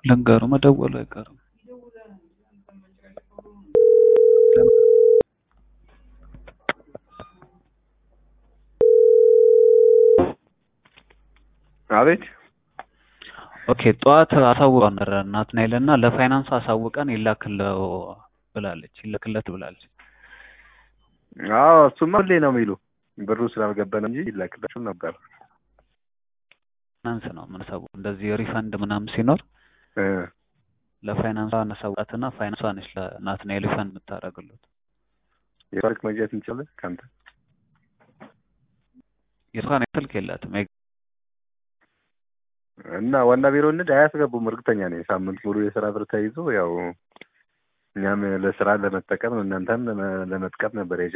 ልንገሩ መደወሉ አይቀርም። አቤት ኦኬ ጠዋት አሳውቀው ነበረ ናትናኤል እና ለፋይናንስ አሳውቀን ይላክለው ብላለች ይላክለት ብላለች። አዎ እሱማ ሁሌ ነው የሚሉ ብሩ ስላልገባን እንጂ ይላክላችሁ ነበር። ፋይናንስ ነው የምናሳውቅ እንደዚህ ሪፈንድ ምናምን ሲኖር እ ለፋይናንሷ እናሳውቃትና ፋይናንሷ ነች ለናትናኤል ሪፈንድ የምታደርግለት። የስልክ መግዛት እንችላለን ከአንተ የሷን ስልክ የላትም እና ዋና ቢሮ እንድ አያስገቡም። እርግጠኛ ነኝ ሳምንት ሙሉ የስራ ብር ተይዞ ያው እኛም ለስራ ለመጠቀም እናንተም ለመጥቀም ነበር